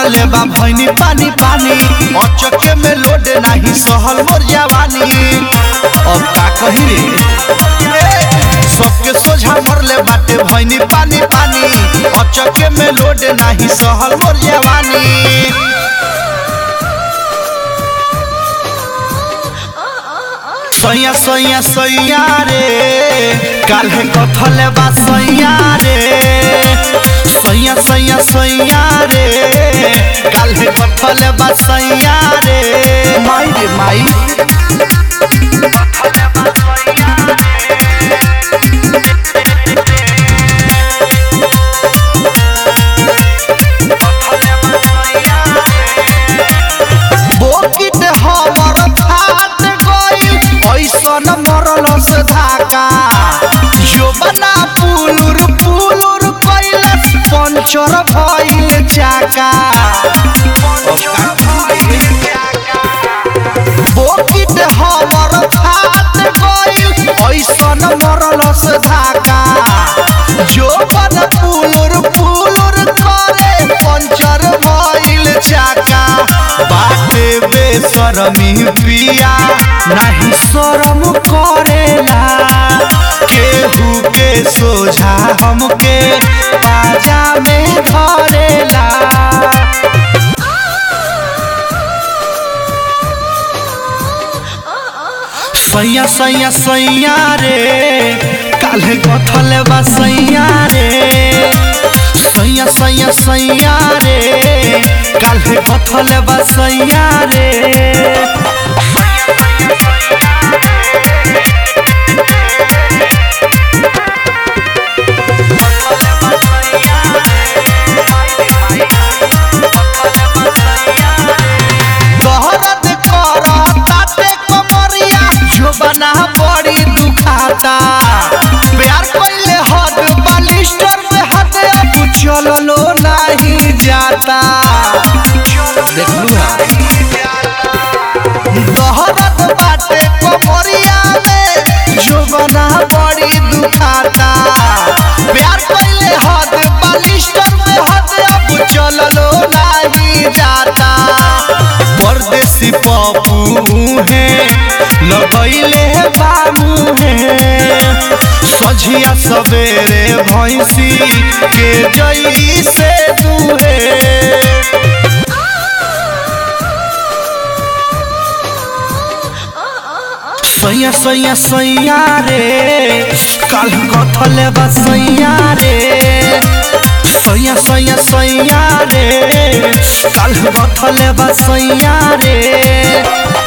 मरले बा भैनी पानी पानी अचके में लोड नाही सहल मोर जवानी अब का कही रे ए, सबके सोझा मरले बाटे भैनी पानी पानी अचके में लोड नाही सहल मोर जवानी सैया सैया सैया रे काल्हे कथले बा सैया रे सैया सैया सैया रे काल्हे कथले बा सैया रे माई रे माई बोकिट हमर फाट गइल ऐसन मरल से धाका जोबना पुलुर पुलुर कइले पंचर भइल चाका बोकिट हमर फाट गइल ऐसन मरल से धाका जोबन पुलुर पुलुर करे पंचर भइल चाका बाटे बेशरमी पिया नाही शरम करेला केहू के सोझा हमके बाजा में धरेला सैया सैया सैया रे काल्हे कथले बा सैया रे सैया सैया सैया रे काल्हे कथले बा सैया रे दहरत करताते कमरिया जोबना बड़ी दुखाता प्यार कइले हद बालिस्टर में हद अब चललो नहीं जाता देखलू दहरत बाटे कमरिया में जोबना बड़ी दुखाता प्यार कइले हद बालिस्टर में हद अब चललो नहीं जाता परदेसी पप्पू है लगैले बाबू है सझिया सवेरे भैंसी के जई से दूहे सैया सैया सैया रे काल कथले बा सैया रे सैया सैया सैया रे काल कथले बा सैया रे